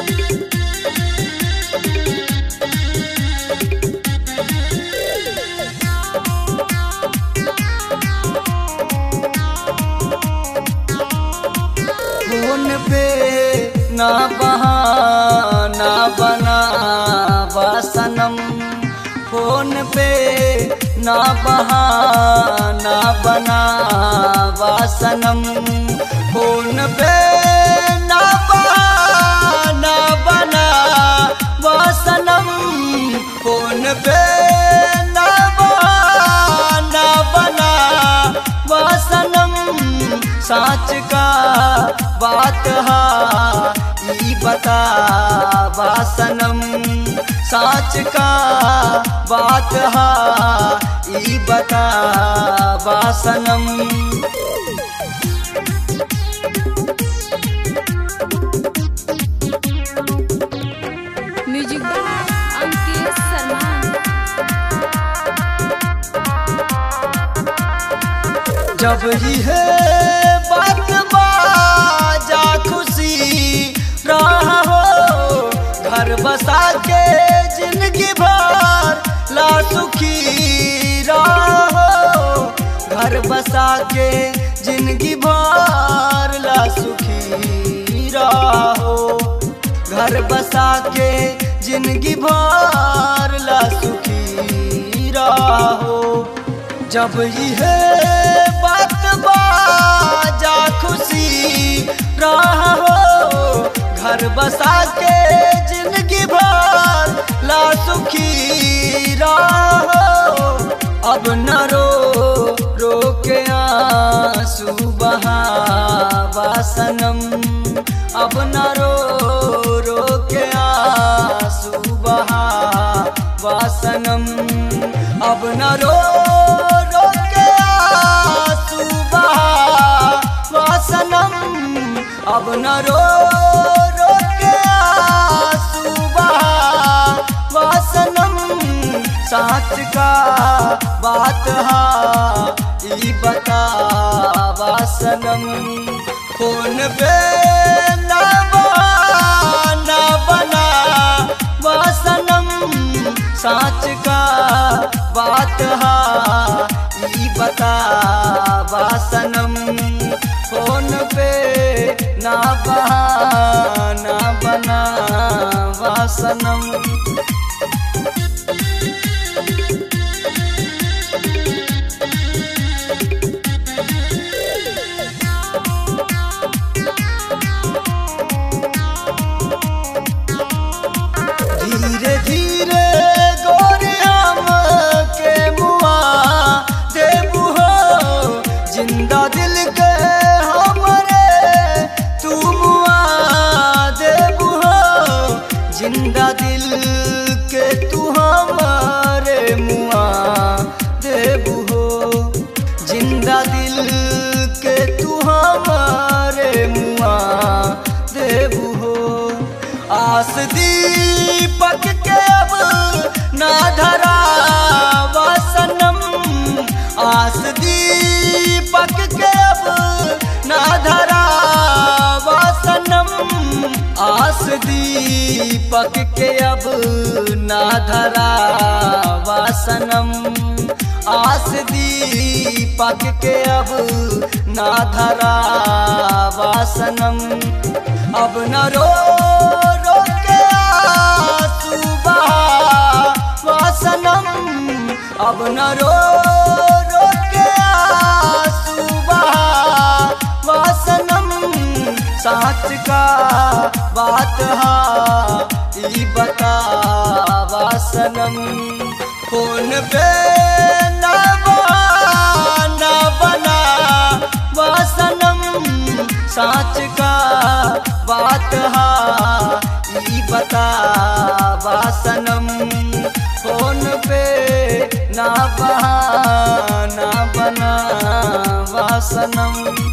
phone पे ना बहाना बना सनम फोन पे ना बहाना बना सनम फोन पे ना बहाना बना सनम फोन पे ना बहाना बना सनम साच का बात हा ई बता सनम साच का बात हा ई बता सनम म्यूजिक बाय अंकित शर्मा जब ही है बात बाजा खुशी रहा हो घर बसा के जिंदगी भर ला सुखी रहा हो घर बसा के जिंदगी भर ला सुखी रहा हो घर बसा के जिंदगी भर ला सुखी रहो जब यह बात बाजा खुशी रहो घर बसा के जिंदगी भर ला सुखी रहो अब न रो रो के आंसू बहा सनम अब न रो रो के आंसू बहा सनम अब न रो रो के आंसू बहा सनम अब न रो रो के आंसू बहा सनम साच का बात हा ई बता सनम फोन पे ना बहाना बना सनम साच का बात हा ई बता सनम फोन पे ना बहाना बना सनम धीरे धीरे गोरे हम के मुआ देबू हो जिंदा दिल के हमरे तू मुआ देबू हो जिंदा दिल के तू हमरे मुआ देबू हो जिंदा दिल के तू हमरे मुआ देबू हो आस दीपक के अब ना धरा सनम आस दीपक के अब ना धरा सनम आस दीपक के अब ना धरा सनम आस दीपक के अब ना धरा सनम अब न रो रो के आंसू बहा सनम अब न रो रो के आंसू बहा सनम साच का बात हा ई बता सनम फोन पे ना बहाना बना सनम साच का बात हा ई बता सनम फोन पे ना बहाना बना सनम